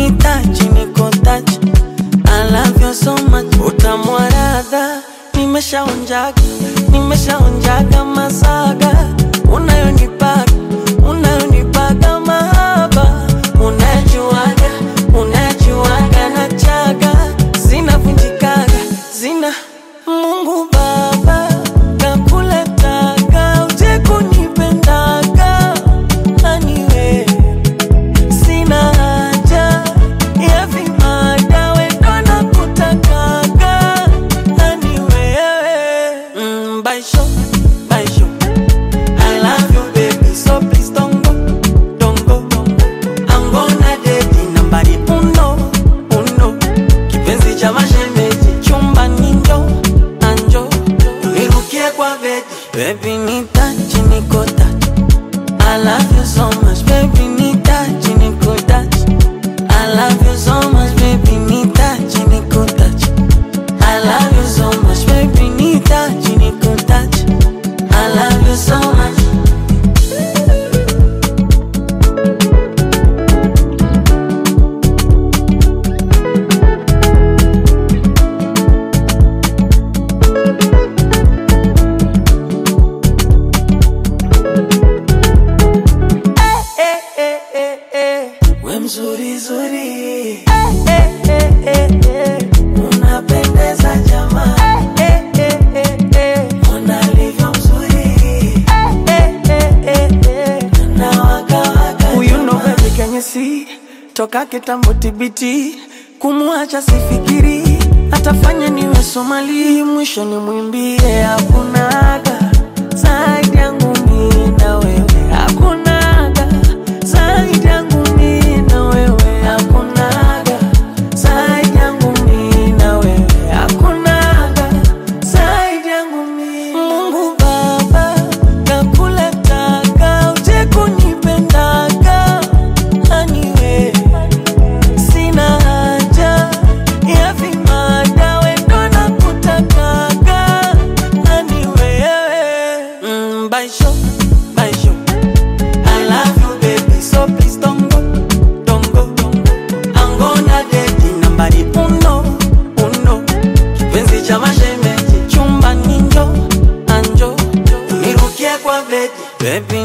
nitachi niko tachi I love you so much utamu wa radha nimeshaonjaga nimeshaonjaga masaga unayonipaga unayonipaga mahaba unajuaga unajuaga na chaga zinavunjikaga zina Mungu Baba kakuletaga uje kunipendaga aniwe sina haja ya vimada wendo na kutakaga ani wewe mm, baisho baisho I love you baby so please don't go don't go I'm gonna date nambari uno uno kipenzi cha mashemeji chumba ninjo anjo unirukie kwa bedi baby nitachi niko tachi I love you so much, baby, need touch, niko touch. I love you so much, baby, need touch, niko touch. I love you so much, baby, need touch, niko touch. I love you so much. Eh, eh, eh, eh. We mzuri zuri eh, eh, eh, eh, eh. Unapendeza jamaa eh, eh, eh, eh. Ona alivyo mzuri eh, eh, eh, eh. Na waka waka Huyu ndo baby kenye si toka kitambo tibiti kumwacha sifikiri atafanya niwe Somali mwisho ni mwimbie hakunaga zaidi yangu mimi na wewe hakunaga zaidi yangu mimi na wewe hakunaga zaidi yangu mimi na wewe hakunaga zaidi yangu mimi Mungu Baba kakuletaga uje kunipendaga aniwe sina haja ya vimada wendo na kutakaga nani wewe mm, baisho baisho I love you baby so please don't go don't go I'm gonna date nambari uno uno kipenzi cha mashemeji chumba ninjo anjo unirukie kwa bedi baby